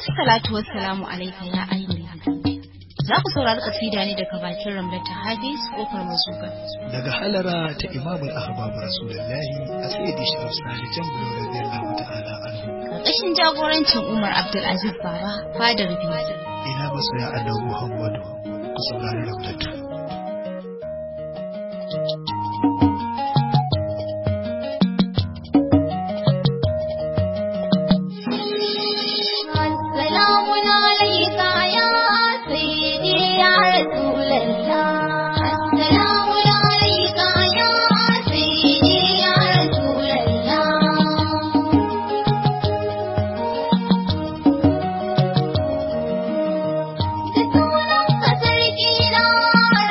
Assalatu wassalamu alaika ya ayyuhal Za ku saurari kasida ne daga bakin Ramlata Hadis kofar mazuga. daga halara ta imamul ahbab rasulullahi a sayyidi sharaf sani jambulo radiyallahu ta'ala anhu Karkashin jagorancin Umar Abdulaziz Baba fadar biyu. ina masoya annabi muhammadu ku saurari ramlatu سلام عليك يا سيدي يا رسول الله السلام عليك يا سيدي يا رسول الله da sunan sarki na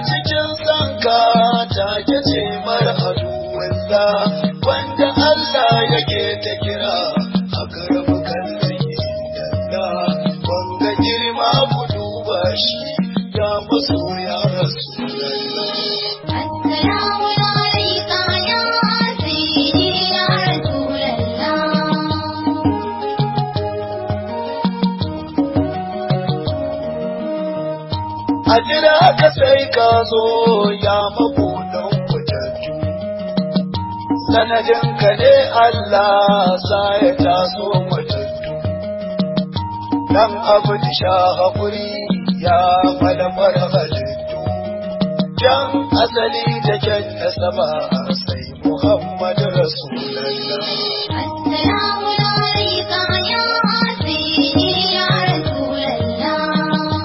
cikin sanka ta ce mara aduwalla wanda Allah yake ta kira a karamu kallon dalla wanga girma ku duba shi ya masoya rasulallah السلام عليك يا سيدي يا رسول الله a jira ka sai ka zo ya mabudan kutattu sanadin ka ne Allah sa ya taso matattu dan abu da sha haƙuri ya malamar halittu jan asali da kyan nasaba sai Muhammad Rasulallah السلام عليك يا سيدي يا رسول الله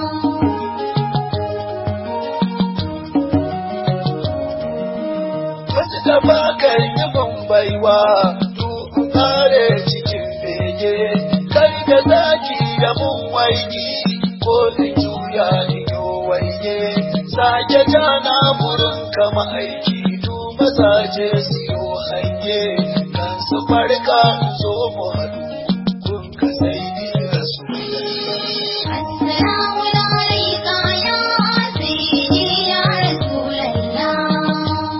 Wasu da bakar yi baiwa tuku kare cikin bege, kai da zaki da mun waiki, ko da juya ido waige, sake jana burin kama aiki, tu mazaje siyo hange, kan su farka zo mu haɗu, kun ka sai ni Rasulallah. السلام عليك يا سيدي يا رسول الله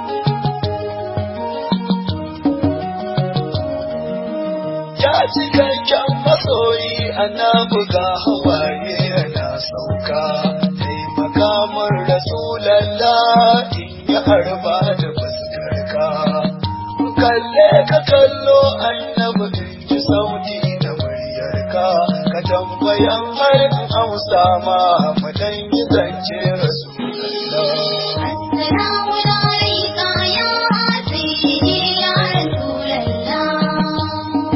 ya cikakken masoyi annabi ga hawaye yana sauka taimaka min rasulallah in ya harba da fuskarka kalle ka kallo annabi in ji sauti da muryarka ka tambayan har in amsa ma mu dan yi zance rasulallah السلام عليك يا سيدي يا رسول الله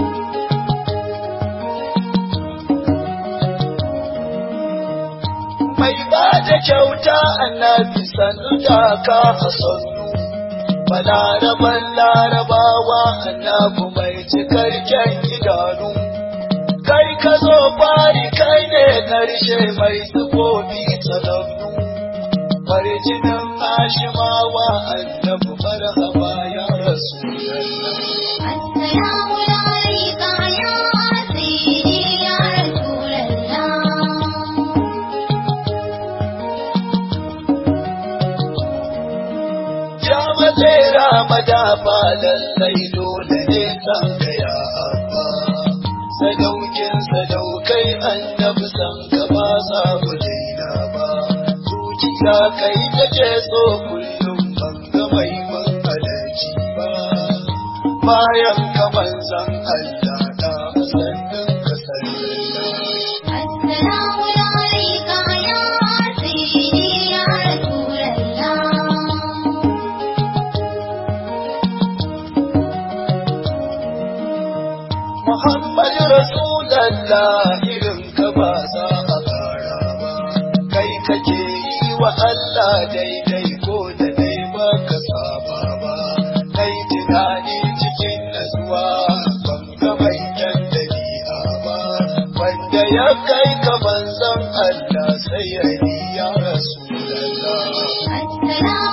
mai ba da kyauta annabi sannu da ka a sannu balaraban larabawa annabi mai cikar kyan idanu kai ka zo fari kai ne karshe mai sufofi tsanannu farjinin hashimawa annabi marhaba ya rasu السلام عليك يا سيدي يا رسول الله Ya matsera madafa lallai dole ne san ka ya abba. Sadaukin sadaukai annabi san ka ba za mu daina ba. Zuciya kai take so kullum ban ga mai ban halarci ba. Bayan ka manzan Allah da sannin ka sallallahu. السلام عليك يا سيدي يا رسول الله Muhammad Rasulallah irin ka ba za a kara ba, kai kake yi wa Allah daidai ko da dai ba ka saba ba, kai tunani cikin nasuwa ban ga mai kyan dabi'a ba, wanda ya kai ka manzon Allah sai ya yi ya Rasulallah. السلام